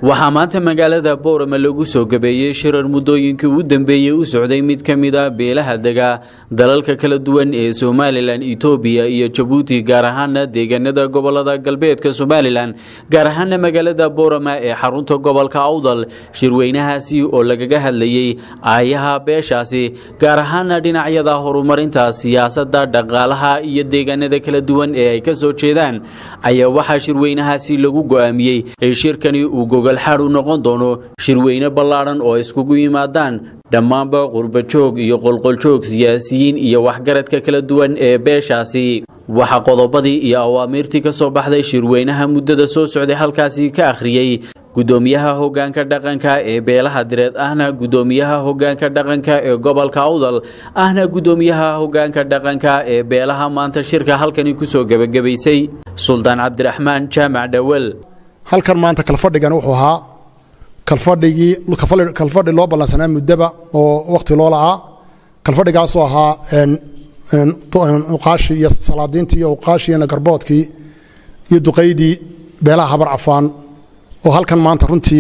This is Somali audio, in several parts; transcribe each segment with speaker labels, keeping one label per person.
Speaker 1: waxaa maanta magaalada boorama lagu soo gabeeyey shirar muddooyinkii u dambeeyey u socday mid ka mid a beelaha dega dalalka kala duwan ee somalilan etoobiya iyo jabuuti gaar ahaana deegaanada gobolada galbeedka somalilan gaar ahaana magaalada boorama ee xarunta gobolka awdal shirweynahaasi oo lagaga hadlayey aayaha beeshaasi gaar ahaana dhinacyada horumarinta siyaasadda dhaqaalaha iyo deegaanada kala duwan ee ay ka soo jeedaan ayaa waxaa shirweynahaasi lagu go'aamiyey ee shirkani uu gogolxaad u noqon doono shirweyne ballaadhan oo iskugu yimaadaan dhammaanba qurbajoog iyo qolqoljoog siyaasiyiin iyo waxgaradka kala duwan ee beeshaasi waxaa qodobadii iyo awaamiirtii ka soo baxday shirweynaha muddada soo socday halkaasi ka akhriyey gudoomiyaha hogaanka dhaqanka ee beelaha direed ahna gudoomiyaha hogaanka dhaqanka ee gobolka awdal ahna gudoomiyaha hogaanka dhaqanka ee beelaha maanta shirka halkani kusoo gebagabaysay suldaan cabdiraxmaan jaamac dhawel
Speaker 2: halkan maanta kalfadhigan wuxuu ahaa kalfadhigii kalfadhi loo ballansanaa muddaba oo wakhti loo la'aa kalfadhigaasoo ahaa uqaashii iyo salaadiintii iyo uqaashii iyo nagarboodkii iyo duqaydii beelaha habar cafaan oo halkan maanta runtii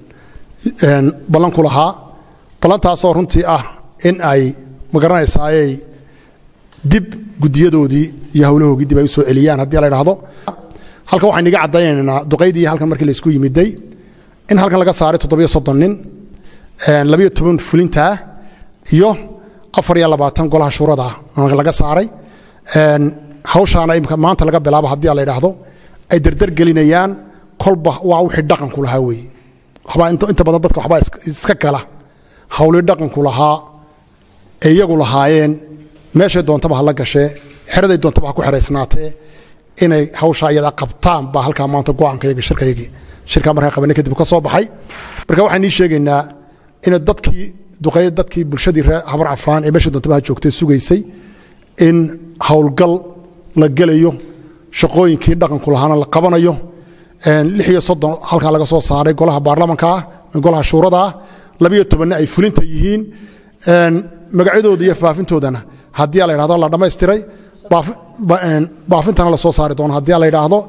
Speaker 2: ballan ku lahaa ballantaasoo runtii ah in ay magaranaysaayay dib guddiyadoodii iyo howlahoogii dib ay u soo celiyaan haddii la idhaahdo halkan waxaynu iga caddaynaynaa duqaydii halkan markii laysku yimiday in halkan laga saaray toddobiyo soddon nin labayo toban fulintaa iyo afar iyo labaatan golaha shuurada laga saaray hawshaana imka maanta laga bilaabo haddii la idhaahdo ay dardar gelinayaan kolba waa wixii dhaqanku lahaa weeye waxbaa inta badan dadka waxbaa iska gala hawlii dhaqanku lahaa ee iyagu lahaayeen meeshay doontaba ha la gashee xeraday doontaba ha ku xeraysnaatee inay hawshaa iyada qabtaan baa halkaa maanta go'aankayga shirkaygii shirkaa markaa qabanay kadib ka soo baxay marka waxaan ii sheegaynaa in dadkii duqeyd dadkii bulshadii reer habar cafaan ee meesha doontaba ha joogtay sugaysay in howlgal la gelayo shaqooyinkii dhaqanku lahaana la qabanayo lix iyo soddon halkaa laga soo saaray golaha baarlamanka ah golaha shuurada ah labiyo tobanna ay fulinta yihiin magacyadooda iyo faafintoodana haddii la idhahdo la dhammaystiray baafintana la soo saari doono haddii la idhaahdo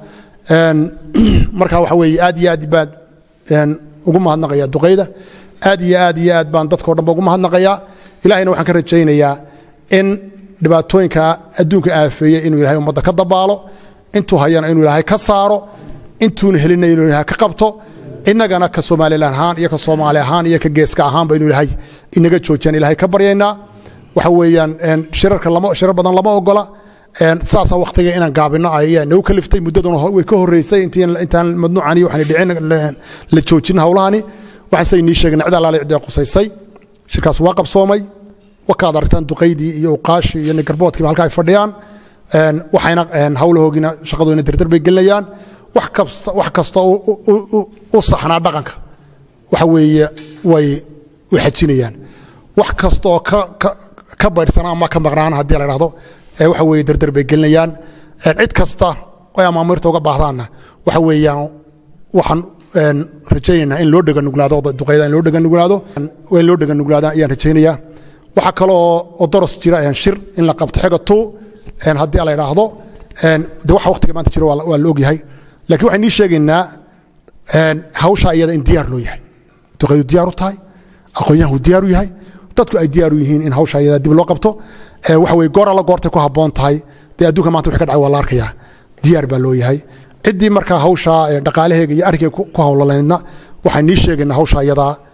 Speaker 2: marka waxa weeye aad iyo aad baan ugu mahadnaqaya duqayda aad iyo aad iyo aad baan dadkao dhanba ugu mahadnaqayaa ilahayna waxaan ka rajaynayaa in dhibaatooyinka adduunka aafeeye inuu ilahay ummadda ka dabaalo intuu hayana inuu ilaahay ka saaro intuuna helina inuu ilahay ka qabto innagana ka somalilan ahaan iyo ka soomaali ahaan iyo ka geeska ahaanba inuu ilaahay inaga joojiyaan ilahay ka baryaynaa waxa weeyaan shirarka lama shirar badan lama ogola saasa wakhtiga inaan gaabino ayaa nagu kaliftay muddaduna way ka horreysay intaan madnuucani waxaan dhicin la joojin howlahani waxaan say nii sheegay cid allaale cidee qusaysay shirkaas waa qabsoomay wakaad aragtaan duqaydii iyo uqaashii iyo nigarboodkiiba halka ay fadhiyaan waxayna howlahoogina shaqadoodina dardar bay gelinayaan wax kasta u saxnaa dhaqanka waxa weeye way u xajinayaan wax kastaoo ka baydhsana ama ka maqnaan haddii la dhahdo waxa weeye dardar bay gelinayaan cid kasta ay amaamirta uga baahdaanna waxa weeyaan waxaan rajaynaynaa in loo dheganuglaado duqayda in loo dheganuglaado in loo dheganuglaada ayaan rajaynayaa waxaa kaloo oo doros jira shir in la qabto xiga tu haddii la idhaahdo de waxa waqtiga maanta jira waa la ogyahay lakiin waxaan nii sheegaynaa hawshaa iyada in diyaar loo yahay duqaydu diyaar u tahay aqoonyahanku diyaar u yahay dadku ay diyaar u yihiin in hawshaa iyada dib loo qabto waxa weye goor alla goortay ku habboon tahay dee adduunka maanta wix ka dhacay waa la arkayaa diyaar baa loo yahay ciddii markaa hawshaa dhaqaalaheega iyo arrinkeega ku hawlalaydna waxaan nii sheegaynaa hawshaa iyadaa